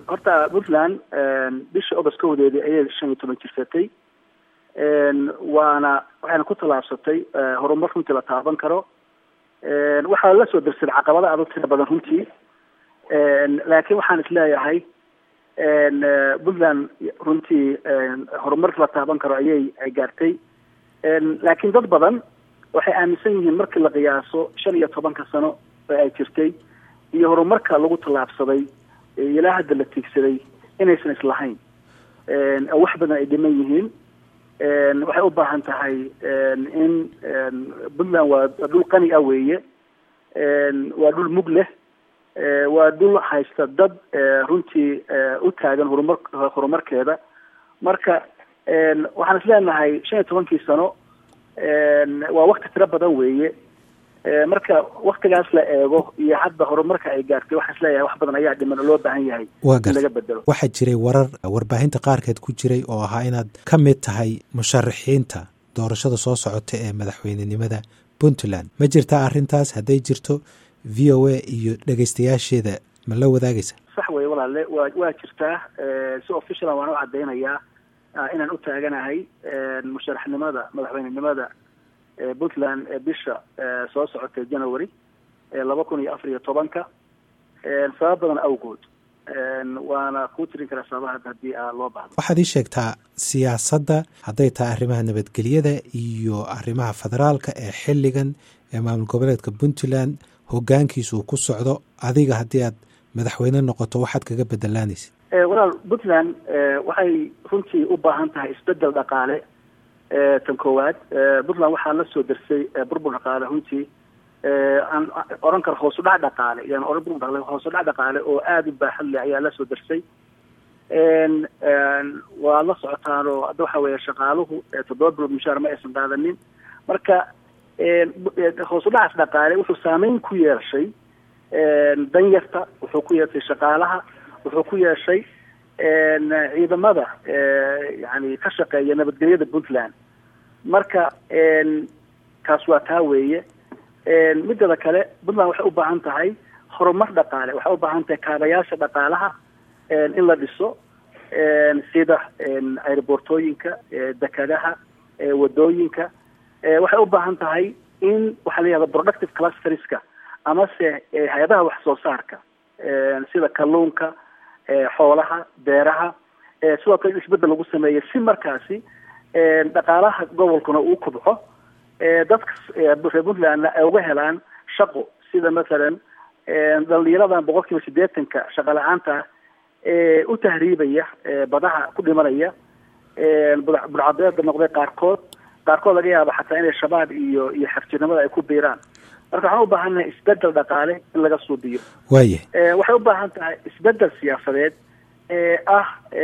horta puntland bishii august kowdeedii ayay shan iyo toban jirsatay waana waxayna ku tallaabsatay horumar runtii la taaban karo waxaa la soo darsaday caqabado adag tira badan runtii laakiin waxaan isleeyahay puntland runtii horumar la taaban karo ayay ay gaartay laakiin dad badan waxay aaminsan yihiin markii la qiyaaso shan iyo tobanka sano oo ay jirtay iyo horumarka lagu tallaabsaday ilaa hadda la tiigsaday inaysan islahayn oo wax badan ay dhiman yihiin waxay u baahan tahay in puntland waa dhul qani ah weeye waa dhul mug leh waa dhul haysta dad runtii u taagan horumar horumarkeeda marka waxaan is leenahay shan iyo tobankii sano waa wakti tiro badan weeye marka waktigaas la eego iyo hadda horumarka ay gaartay waxaan isleeyahay wax badan ayaa dhiman oo loo baahan yahay in laga bedelo waxaa jiray warar warbaahinta qaarkeed ku jiray oo ahaa inaad ka mid tahay musharaxiinta doorashada soo socota ee madaxweynenimada puntland ma jirtaa arrintaas hadday jirto v o a iyo dhegeystayaasheeda ma la wadaagaysa sax wey walaale wa waa jirtaa si officiala waan u caddaynayaa inaan u taaganahay musharaxnimada madaxweynenimada puntland ee bisha soo socotay january laba kun iyo afar iyo tobanka sabab badan awgood waana kuu tirin karaa sababaha haddii loo baahdo waxaad ii sheegtaa siyaasadda hadday tahay arrimaha nabadgelyada iyo arrimaha federaalka ee xilligan ee maamul goboleedka puntland hogaankiisa uu ku socdo adiga haddii aad madaxweyne noqoto waxaad kaga bedelaanaysa walaal puntland waxay runtii u baahan tahay isbedel dhaqaale tan koowaad puntland waxaa la soo dersay burbur dhaqaale runtii aan oran karo hoos u dhac dhaqaale yani oran burbur dhaqaale hoos u dhac dhaqaale oo aada u baaxad leh ayaa la soo dersay waa la socotaan oo hadda waxa weeye shaqaaluhu toddoba bilood mushaar ma aysan qaadanin marka hoos u dhacaas dhaqaale wuxuu saameyn ku yeeshay danyarta wuxuu ku yeeshay shaqaalaha wuxuu ku yeeshay ciidamada yani ka shaqeeya nabadgelyada puntland marka kaas waa taa weeye midada kale puntland waxay u baahan tahay horumar dhaqaale waxay u baahan tahay kaabayaasha dhaqaalaha in la dhiso sida aerobortooyinka dekadaha wadooyinka waxay u baahan tahay in waxaa la yihahda productive clusterska amase hay-adaha wax soo saarka sida kalluunka xoolaha beeraha sidoo kale in isbedel lagu sameeyo si markaasi dhaqaalaha gobolkuna uu kobco dadka reer puntlandna ay uga helaan shaqo sida mathalan dhalinyaradan boqol kiiba sideetanka shaqa la-aanta ee u tahriibaya badaha ku dhimanaya budcadeeda noqday qaarkood qaarkood laga yaaba xataa inay shabaab iyo iyo xafjirnimada ay ku biiraan marka waxaan u baahannahay isbedel dhaqaale in laga suubiyo waaya waxay u baahan tahay isbedel siyaasadeed ee ah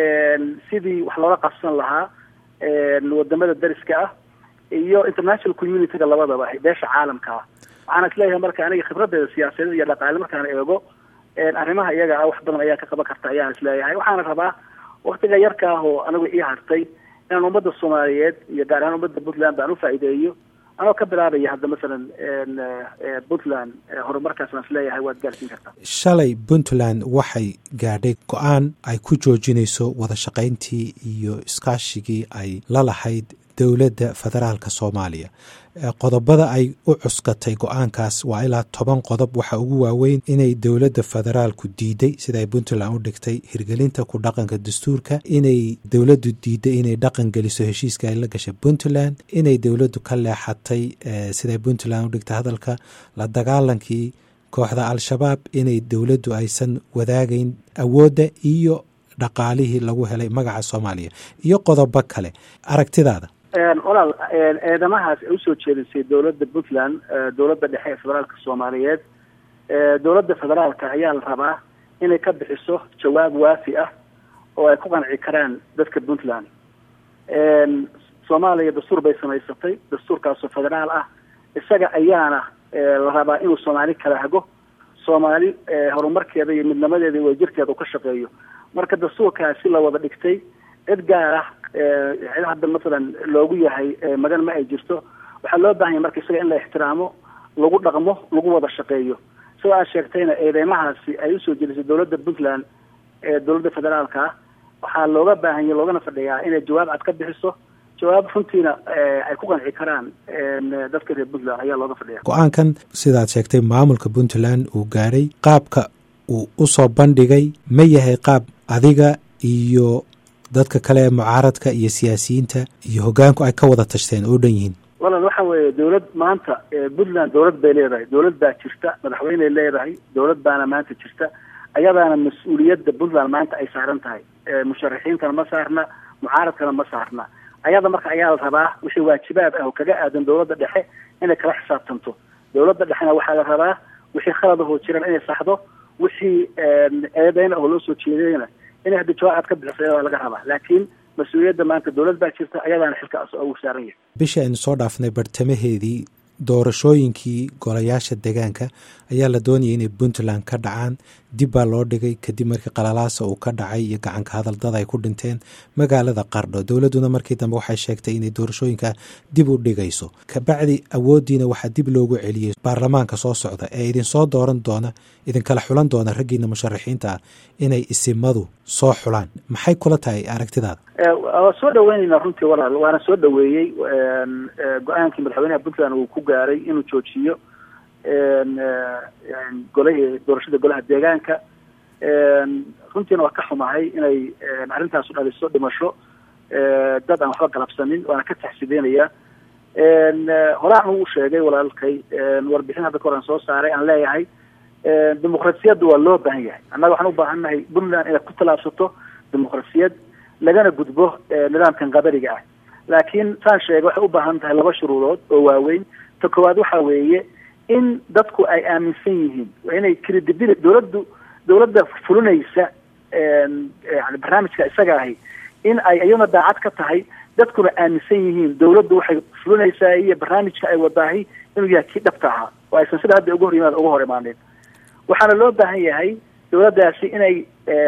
sidii wax loola qabsan lahaa wadamada dariska ah iyo international communityga labadaba beesha caalamka ah waxaana isleeyahay marka aniga khibradeeda siyaasadeed iyo dhaqaale markaan eego arrimaha iyaga ah wax badan ayaa ka qaban karta ayaan isleeyahay waxaana rabaa waktiga yarka ah oo anigu ii hartay inaan ummadda soomaaliyeed iyo gaar ahaan ummadda puntland baan ufaa'iideeyo anoo ka bilaabaya hadda masalan puntland horumarkaas aan isleeyahay waad gaarsiin kartaa shalay puntland waxay gaadhay go-aan ay ku joojinayso wada shaqayntii iyo iskaashigii ay la lahayd dowladda federaalka soomaaliya qodobada ay u cuskatay go-aankaas waa ilaa toban qodob waxa ugu waaweyn inay dowladda federaalku diiday sida ay puntland u dhigtay hirgelinta ku dhaqanka dastuurka inay dowladdu diiday inay dhaqan geliso heshiiska ay la gashay puntland inay dowladdu ka leexatay siday puntland u dhigtay hadalka la dagaalankii kooxda al-shabaab inay dowladdu aysan wadaagayn awoodda iyo dhaqaalihii lagu helay magaca soomaaliya iyo qodobo kale aragtidaada walaal eedamahaas ay usoo jeedisay dowladda puntland dowladda dhexe ee federaalka soomaaliyeed dowladda federaalka ayaa la rabaa inay ka bixiso jawaab waafi ah oo ay ku qanci karaan dadka puntland soomaaliya dastuur bay samaysatay dastuurkaasoo federaal ah isaga ayaana la rabaa inuu soomaali kala hago soomaali horumarkeeda iyo midnimadeeda iyo wajirkeeda uu ka shaqeeyo marka dastuurkaasi la wada dhigtay cid gaar ah cid hadda masalan loogu yahay magan ma ay jirto waxaa loo bahan yahay marka isaga in la ixtiraamo lagu dhaqmo lagu wada shaqeeyo sida aad sheegtayna eedeymahaasi ay usoo jeedisay dowladda puntland ee dowladda federaalka ah waxaa looga baahanya loogana fadhiyaa inay jawaab cad ka bixiso jawaab runtiina ay ku qanci karaan dadka reer puntland ayaa looga fadhiya go-aankan sidaad sheegtay maamulka puntland uu gaadhay qaabka uu usoo bandhigay ma yahay qaab adiga iyo dadka kale ee mucaaradka iyo siyaasiyiinta iyo hoggaanku ay ka wada tashteen oo dhan yihiin walaal waxa weeye dowlad maanta puntland dowlad bay leedahay dowlad baa jirta madaxweyney leedahay dowlad baana maanta jirta ayadaana mas-uuliyadda puntland maanta ay saaran tahay musharaxiintana ma saarna mucaaradkana ma saarna ayada marka ayaa la rabaa wixii waajibaad ah oo kaga aadan dowladda dhexe inay kala xisaabtanto dowladda dhexena waxaa la rabaa wixii khaladahoo jiran inay saxdo wixii eedeyna oo loo soo jeedayna inay hadda jawaab aad ka bixiso ayadaa laga rabaa laakiin mas-uuliyadda maanta dowlad baa jirta ayadaana xilka ugu saaran yahay bishii aynu soo dhaafnay bartamaheedii doorashooyinkii golayaasha deegaanka ayaa la doonayay inay puntland ka dhacaan dib baa loo dhigay kadib markii qalalaasa uu ka dhacay iyo gacanka hadaldada ay ku dhinteen magaalada qardho dowladduna markii dambe waxay sheegtay inay doorashooyinka dib u dhigayso kabacdi awooddiina waxaa dib loogu celiyey baarlamaanka soo socda ee idinsoo dooran doona idinkala xulan doona raggiina musharaxiinta ah inay isimadu soo xulaan maxay kula tahay aragtidaada waa soo dhaweyneynaa runtii walaal waana soo dhaweeyey go-aankii madaxweynaha puntland uu ku gaaray inuu joojiyo golahii doorashada golaha deegaanka runtiina waa ka xumahay inay arrintaasu dhaliso dhimasho dad aan waxba galabsanin waana ka taxsideynaya horaan uu sheegay walaalkay warbixin hadda ka hor aan soo saaray aan leeyahay dimuqrasiyadda waa loo baahan yahay annaga waxaan u baahannahay puntland inay ku tallaabsato dimuqrasiyad lagana gudbo nidaamkan qadariga ah laakiin saan sheegay waxay u baahan tahay laba shuruudood oo waaweyn ta koowaad waxa weeye in dadku ay aaminsan yihiin waa inay credibility dowladdu dowladda fulinaysa yani barnaamijka isaga ahi in ay iyaduna daacad ka tahay dadkuna aaminsan yihiin dowladdu waxay fulinaysaa iyo barnaamijka ay wadaahi inuu yahay kii dhabta ahaa oo aysan sida hadda uga hor yimaad uga hor imaanin waxaana loo baahan yahay dowladdaasi inay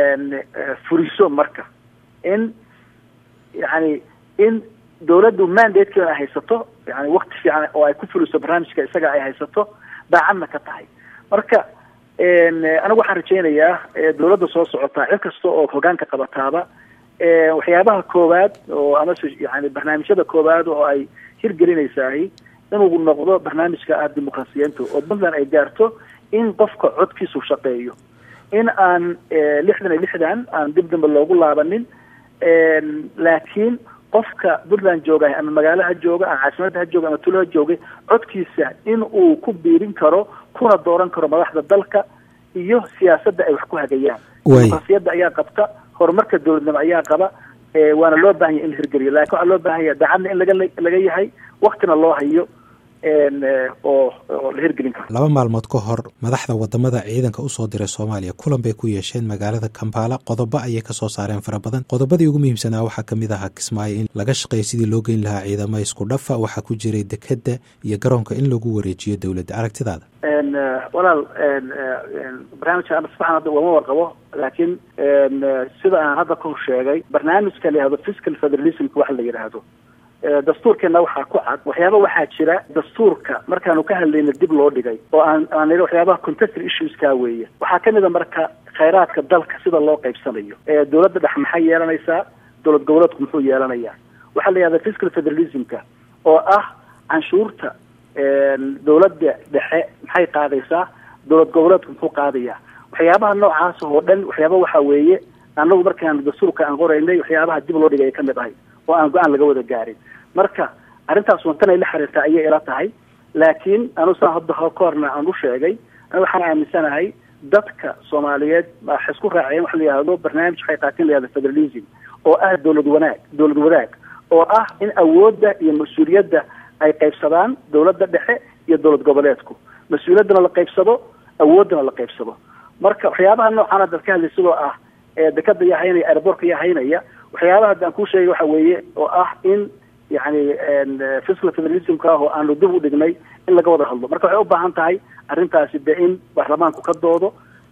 furiso marka in yani in dowladdu mandatekeeda ay haysato yani wakti fiican oo ay ku fuliso barnaamijka isaga ay haysato daacadna ka tahay marka anigu waxaan rajaynayaa dowladda soo socotaa cid kasta oo hogaanka qabataaba waxyaabaha koowaad oo amase yani barnaamijyada koowaad oo ay hirgelinaysaah inuu noqdo barnaamijka ah dimuqrasiyiinta oo puntland ay gaarto in qofka codkiisu shaqeeyo in aan lixdan iyo lixdan aan dib dambe loogu laabanin laakiin qofka puntland jooga ama magaalaha jooga ama caasimadda ha jooga ama tulo ha joogay codkiisa in uu ku biirin karo kuna dooran karo madaxda dalka iyo siyaasadda ay wax ku hagayaan dimuqrasiyadda ayaa qabta horumarka dowladnimo ayaa qaba waana loo baahan yahy in la hirgeliyo lakin waxaa loo baahan yaha daacadna in laga laga yahay waktina loo hayo oo oo la hirgelin karo laba maalmood ka hor madaxda wadamada ciidanka usoo diray soomaaliya kulan bay ku yeesheen magaalada kampala qodobo ayay kasoo saareen fara badan qodobadii ugu muhiimsanaa waxaa kamid ahaa kismaayo in laga shaqeeyo sidii loo geyn lahaa ciidamo isku dhafa waxaa ku jiray dekeda iyo garoonka in lagu wareejiyo dowladda aragtidaada walaal barnaamijka ama sifaxan hadda wama warqabo laakiin sida aan hadda kahor sheegay barnaamijka la yihahdo fiscal federalismka waxa la yidhaahdo dastuurkeena waxaa ku cad waxyaaba waxaa jira dastuurka markaanu ka hadlayna dib loo dhigay oo aan aan nidhi waxyaabaha contested issueskaa weeye waxaa kamid a marka khayraadka dalka sida loo qaybsanayo dowladda dhex maxay yeelanaysaa dowlad goboleedku muxuu yeelanayaa waxaa la yihahda fiscal federalismka oo ah canshuurta dowladda dhexe maxay qaadaysaa dowlad goboleedku muxuu qaadayaa waxyaabaha noocaas oo dhan waxyaaba waxa weeye anagu markaan dastuurka aan qoraynay waxyaabaha dib loo dhigay ay kamid ahay oo aan go-aan laga wada gaarin marka arrintaas wantan ay la xiriirtaa ayay ila tahay laakiin anu saan hadda ka horna aan u sheegay an waxaan aaminsanahay dadka soomaaliyeed waxay isku raaceen waxa la yihahdo barnaamij waxay qaateen la yihahdo federalism oo ah dowlad wanaag dowlad wadaag oo ah in awoodda iyo mas-uuliyadda ay qaybsadaan dowladda dhexe iyo dowlad goboleedku mas-uuliyaddana la qaybsado awooddana la qaybsado marka waxyaabaha noocan haddaad ka hadlay sidoo ah dekada yaa haynaya airbortka yaa haynaya waxyaabaha haddaan kuu sheegay waxa weeye oo ah in yani fiscal federalismka ah oo aanu dib u dhignay in laga wada hadlo marka waxay u baahan tahay arrintaasi de in baarlamaanku ka doodo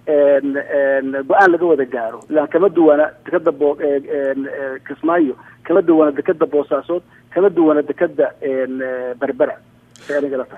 go-aan laga wada gaaro ilaan kama duwana dekada bo kismaayo kama duwana dekada boosaasood kama duwana dekada berbera